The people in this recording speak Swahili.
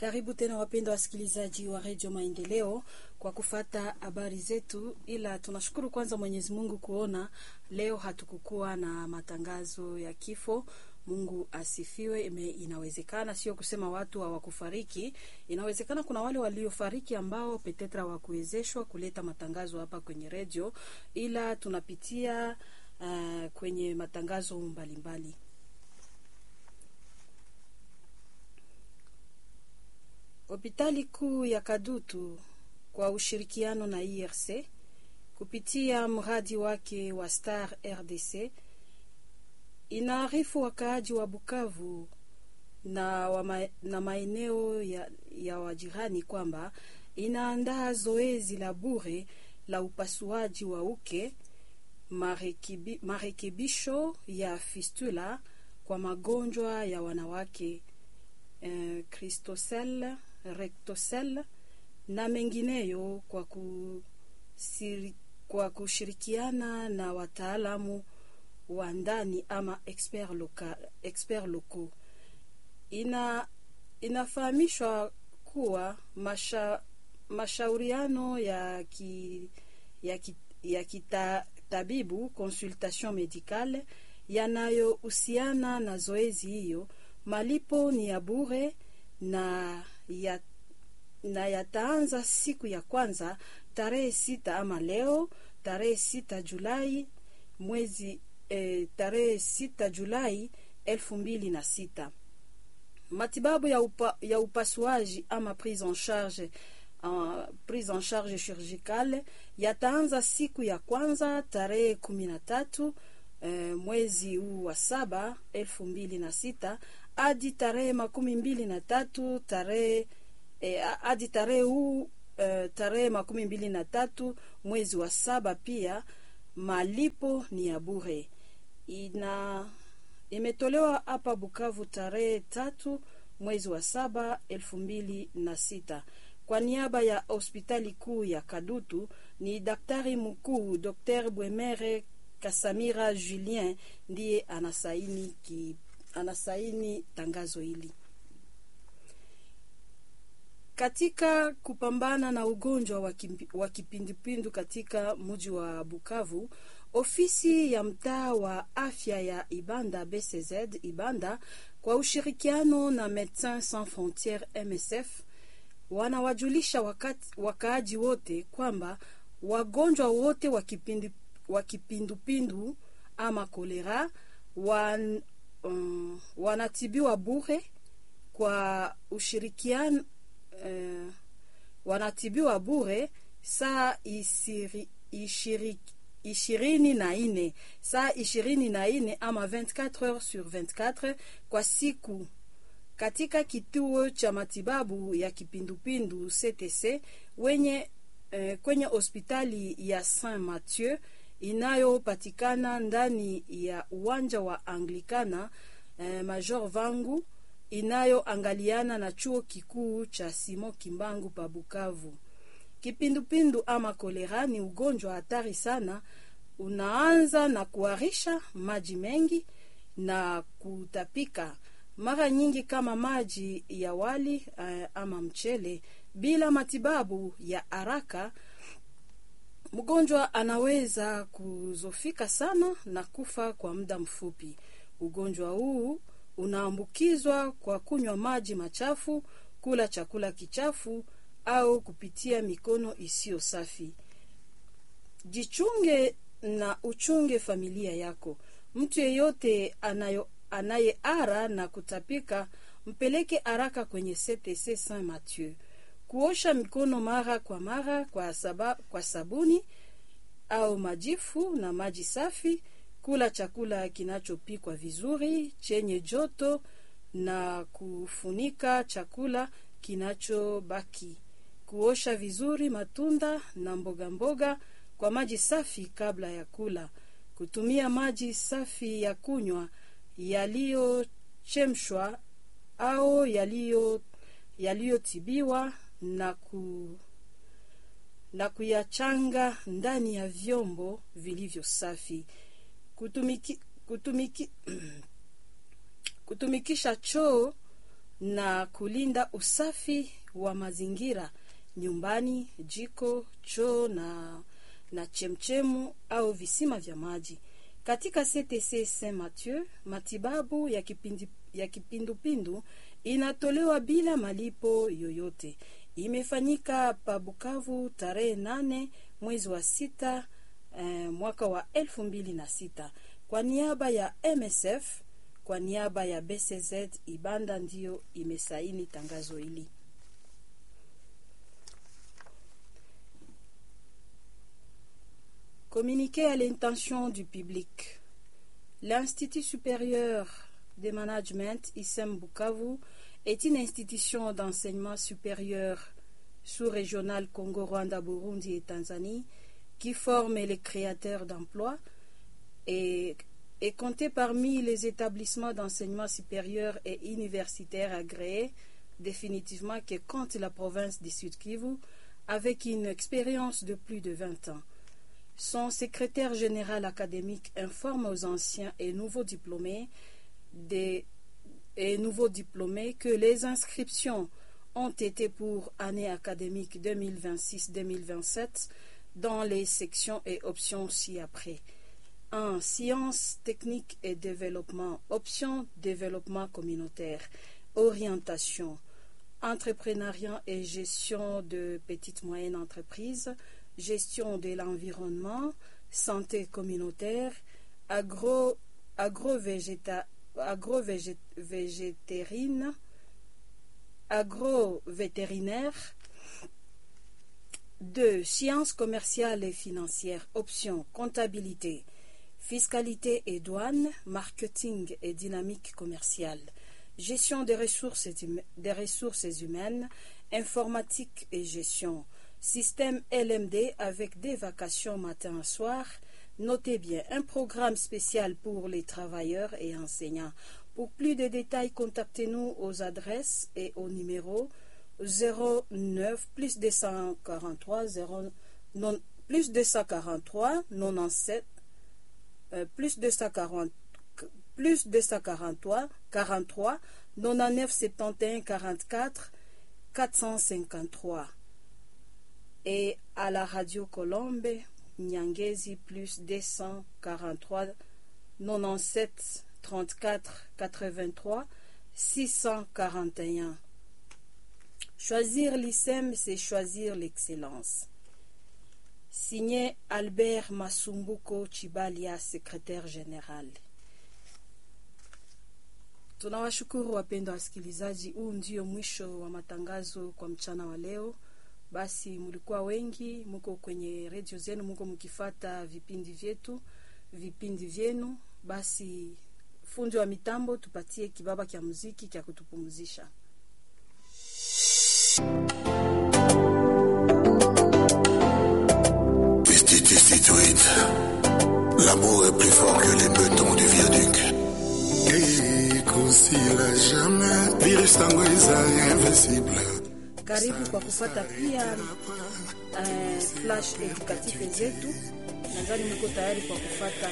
Karibu tena wapendwa wasikilizaji wa redio Maendeleo kwa kufata habari zetu, ila tunashukuru kwanza Mwenyezi Mungu kuona leo hatukukuwa na matangazo ya kifo. Mungu asifiwe. Ime, inawezekana sio kusema watu hawakufariki, inawezekana kuna wale waliofariki ambao petetra hawakuwezeshwa kuleta matangazo hapa kwenye redio, ila tunapitia uh, kwenye matangazo mbalimbali mbali. Hospitali kuu ya Kadutu kwa ushirikiano na IRC kupitia mradi wake wa Star RDC inaarifu wakaaji wa Bukavu na, wa na maeneo ya, ya wajirani kwamba inaandaa zoezi la bure la upasuaji wa uke, marekibi, marekebisho ya fistula kwa magonjwa ya wanawake eh, Christocell rectocell na mengineyo kwa, kusiri, kwa kushirikiana na wataalamu wa ndani ama expert local, expert local. Ina inafahamishwa kuwa masha, mashauriano ya ki, ya, ki, ya kitabibu consultation medicale yanayohusiana na zoezi hiyo, malipo ni ya bure na ya na yataanza siku ya kwanza tarehe sita ama leo tarehe sita Julai mwezi eh, tarehe sita Julai elfu mbili na sita. Matibabu ya, upa, ya upasuaji ama prise en charge uh, prise en charge chirurgicale yataanza siku ya kwanza tarehe kumi na tatu eh, mwezi huu wa saba elfu mbili na sita hadi tarehe makumi mbili na tatu tarehe hadi e, tarehe huu e, tarehe makumi mbili na tatu mwezi wa saba. Pia malipo ni ya bure. Ina imetolewa hapa Bukavu tarehe tatu mwezi wa saba elfu mbili na sita kwa niaba ya hospitali kuu ya Kadutu. Ni daktari mkuu Dr Bwemere Kasamira Julien ndiye anasaini ki, anasaini tangazo hili katika kupambana na ugonjwa wa kipindupindu katika mji wa Bukavu, ofisi ya mtaa wa afya ya Ibanda BCZ Ibanda kwa ushirikiano na Medecins Sans Frontieres MSF wanawajulisha wakaaji wote kwamba wagonjwa wote wa kipindupindu ama kolera wan, um, wanatibiwa bure kwa ushirikiano Uh, wanatibiwa bure saa isiri, ishiri, ishirini na ine saa ishirini na ine ama 24 heures sur 24 kwa siku katika kituo cha matibabu ya kipindupindu CTC wenye uh, kwenye hospitali ya Saint Mathieu inayopatikana ndani ya uwanja wa Anglikana uh, Major Vangu inayoangaliana na chuo kikuu cha Simon Kimbangu pa Bukavu. Kipindupindu ama kolera ni ugonjwa hatari sana, unaanza na kuharisha maji mengi na kutapika mara nyingi kama maji ya wali uh, ama mchele. Bila matibabu ya haraka, mgonjwa anaweza kuzofika sana na kufa kwa muda mfupi. Ugonjwa huu unaambukizwa kwa kunywa maji machafu, kula chakula kichafu au kupitia mikono isiyo safi. Jichunge na uchunge familia yako. Mtu yeyote anayeara na kutapika, mpeleke haraka kwenye CTC Saint Mathieu. Kuosha mikono mara kwa mara kwa, saba, kwa sabuni au majifu na maji safi kula chakula kinachopikwa vizuri chenye joto na kufunika chakula kinachobaki. Kuosha vizuri matunda na mboga mboga kwa maji safi kabla ya kula. Kutumia maji safi ya kunywa yaliyochemshwa au yaliyotibiwa na ku na kuyachanga ndani ya vyombo vilivyo safi. Kutumiki, kutumiki, kutumikisha choo na kulinda usafi wa mazingira nyumbani, jiko, choo na, na chemchemu au visima vya maji. Katika CTC Saint Mathieu, matibabu ya, kipindi, ya kipindupindu inatolewa bila malipo yoyote. Imefanyika pa Bukavu tarehe nane mwezi wa sita eh, mwaka wa elfu mbili na sita kwa niaba ya MSF, kwa niaba ya BCZ Ibanda ndiyo imesaini tangazo hili. Communiqué à l'intention du public. L'Institut supérieur de management ISEM Bukavu est une institution d'enseignement supérieur sous-régional Congo, Rwanda, Burundi et Tanzanie qui forme les créateurs d'emplois et est comptée parmi les établissements d'enseignement supérieur et universitaire agréés définitivement que compte la province du Sud Kivu avec une expérience de plus de 20 ans. Son secrétaire général académique informe aux anciens et nouveaux diplômés des, et nouveaux diplômés que les inscriptions ont été pour année académique 2026-2027 dans les sections et options ci-après. 1. Sciences, techniques et développement. Option développement communautaire. Orientation. Entrepreneuriat et gestion de petites moyennes entreprises. Gestion de l'environnement. Santé communautaire. Agro, agro-végéta- agro-végétarine. Agro-vétérinaire. 2. Sciences commerciales et financières. Option comptabilité, fiscalité et douane, marketing et dynamique commerciale, gestion des ressources, hum- des ressources humaines, informatique et gestion, système LMD avec des vacations matin et soir. Notez bien un programme spécial pour les travailleurs et enseignants. Pour plus de détails, contactez-nous aux adresses et au numéro 09 plus 243 0 non, plus 243 97 euh, plus 240 plus 243 43 99 71 44 453 et à la radio Colombe Nyangezi plus 243 97 34 83 641 Choisir l'ISEM, c'est choisir l'excellence. Signé Albert Masumbuko Chibalia, secrétaire général. Tunawashukuru wapendwa wasikilizaji, huu ndio mwisho wa matangazo kwa mchana wa leo. Basi mlikuwa wengi, muko kwenye redio zenu, muko mkifata vipindi vyetu, vipindi vyenu. Basi fundi wa mitambo, tupatie kibaba kya muziki kya kutupumzisha. Pesticide, l'amour est plus fort que les bétons du viaduc. ekosila jamais virus tango ezali invincible Karibu kwa kupata pia eh, flash edukative zetu. Nadhani mko tayari kwa kufata